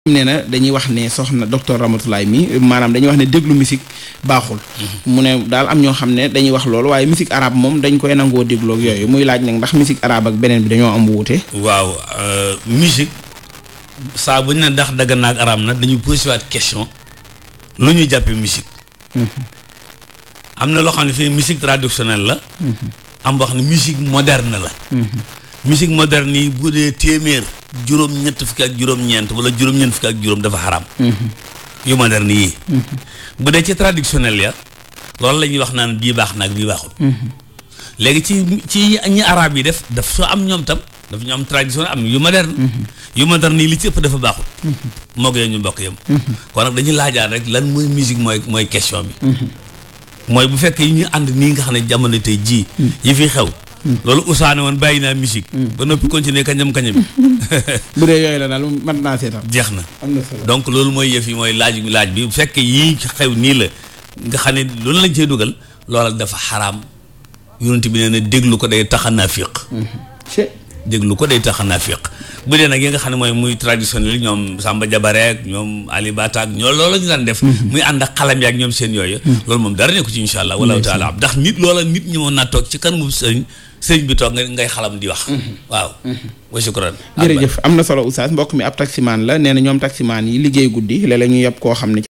nee na dañuy wax ne soxna docteur Ramatoulaye mi maanaam dañuy wax ne déglu musique baaxul mu ne daal am ñoo xam ne dañuy wax loolu waaye musique arabe moom dañ koy nangoo déglu ak yooyu muy laaj nag ndax musique arabe ak beneen bi dañoo am wuute waaw musique saa bu ñu ne ndax daggan naag araam na dañuy posé waat question lu ñuy jàppee musique am na loo xam ne fii musique traditionnelle la am boo xam ne musique moderne la musique moderne yi bu dee téeméer juróom-ñett fukki ak juróom-ñeent wala juróom-ñeent fukki ak juróom dafa xaraam yu moderne yii bu dee ci traditionnel ya loolu la ñuy wax naan bii baax naag bii baaxul léegi ci ci ñi arab yi def daf soo am ñoom tam dafa ñu am traditionnel am yu moderne yu moderne yi li ci ëpp dafa baaxul moo gën ñu bokk yam kon nag dañuy laajaat rek lan mooy musique mooy mooy question bi mooy bu fekkee yi ñu ànd nii nga xam ne jamono tey jii yi fi xew loolu usaane woon bàyyi naa musique ba noppi continuer kañam kañam bu dee yooyu la daal mën naa seetaan jeex na am na solo donc loolu mooy yëf yi mooy laaj laaj bi bu fekkee yii xew nii la nga xam ne loolu lañ cee dugal loola dafa xaraam yonent bi nee na déglu ko day tax a naafiq déglu ko day tax a naafiq bu dee nag yi nga xam ne mooy muy traditionnel ñoom Samba Jabare ak ñoom Ali Bata ak ñoo loolu la ñu daan def muy ànd ak xalam yaak ñoom seen yooyu loolu moom dara nekku ci insha allah wallahu taala ndax nit loola nit ñi moon naa toog ci kanamu sëriñ sëriñ bi toog nga ngay xalam di wax waaw wa shukran jërëjëf am na solo oustaz mbokk mi ab taximaan la nee na ñoom taximaan yi liggéey guddi léeg-léeg ñu yeb koo xam ne